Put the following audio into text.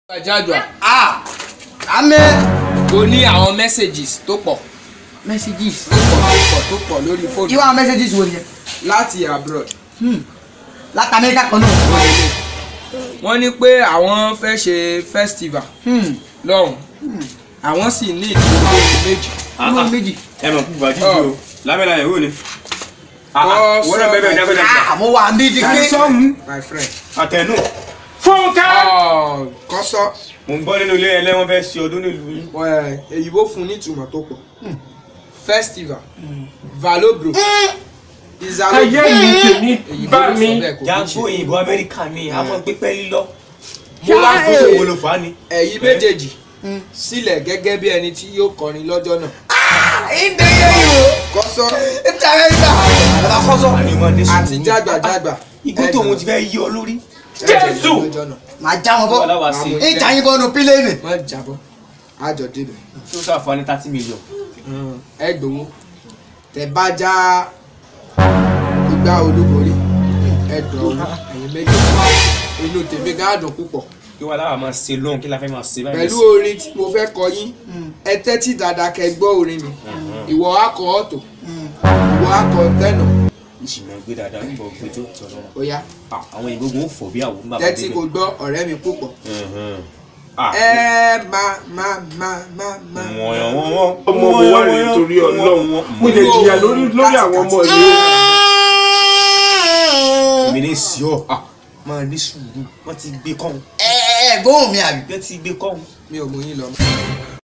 Jadua ah amẹ́ o ní àwọn messages tó pọ̀ messages tó pọ̀ tó pọ̀ lórí fóònù ìwà messages wo nìyẹn láti abroad. hmm. láti amẹ́ríkà kan náà wọ́n ní pé àwọn fẹ́ ṣe festival hmm. lọ́hùn àwọn sì ní ìdílé méjì. ọmọ méjì ẹ mọ̀ kú bàjí ju o lábẹ́lá ẹ̀ wò ni. Bọ́ wọ́n náà bẹ́ẹ̀ bẹ́ẹ̀ dábẹ́ dábẹ́. ah mo wà ní ti pé sọ́hún my friend. àtẹnu. fúnkẹ́. kọ́sọ́ mo ń gbọ́ nínú ilé ẹlẹ́wọ̀n fẹ́ ṣe ọdún nílùú yín. èyíbó fún ní ìtumọ̀ tó pọ̀ festival valobro ayé mi tèmi bá mi jágbó òyìnbó amẹ́ríkà ni a máa gbé pẹ́ẹ́lí lọ. mo wá fún fún òwò ló fà á ni. ẹ̀yin méjèèjì sílẹ̀ gẹ́gẹ́ bí ẹni tí yóò kọrin lọ́jọ́ náà. ìdè yẹn yìí o kọ́sọ́ ètò amẹ́ríkà ọ̀la kọ́sọ́ àní máa dé àti jágbàjágbà igbó tóun ti fẹ́ yí ọ lórí. Jésù! lọ́jọ́ náà màá já wọn bọ́ wọ́n láwa sí i. ìjà yín bọ́nu pílẹ̀nì má jábọ́ àjọ débẹ̀. tó sàfàní thirty million. ẹ gbowó tẹ bá já igbá olúborí ẹ dọ̀wọ́ ẹ̀yin méjì inú tèmi gáàdùn púpọ̀ kí wọ́n láwa máa ṣe lóhùn kí la fẹ́ máa ṣe báyìí. pẹ̀lú orin tí mo fẹ́ kọ yín ẹ tẹ́tí dáadáa kẹ́ gbọ́ orin mi ìwọ akọ ọ̀tọ̀ ìwọ akọ tẹ́nà ìṣìnà gbé dáadáa ń bọ̀ gbé tó tọ̀nà. ó yá àwọn ìbò gbòó fò bí àwọn bàbá tẹ́tí kò gbọ́ ọ̀rẹ́ mi púpọ̀ Ah, ẹ má má má má má. wọ́n wọ́n wọ́n. ọmọ mo wá rèé torí ọlọ́run mo lè jìyà lórí lórí àwọn ọmọ yìí èmi ní sí ọ Ah, máa ní sùúrù wọ́n ti gbé kọ́hún ẹ ẹ gbóhùn mi àbí wọ́n ti gbé kọ́hún. mi ò mú yín lọ.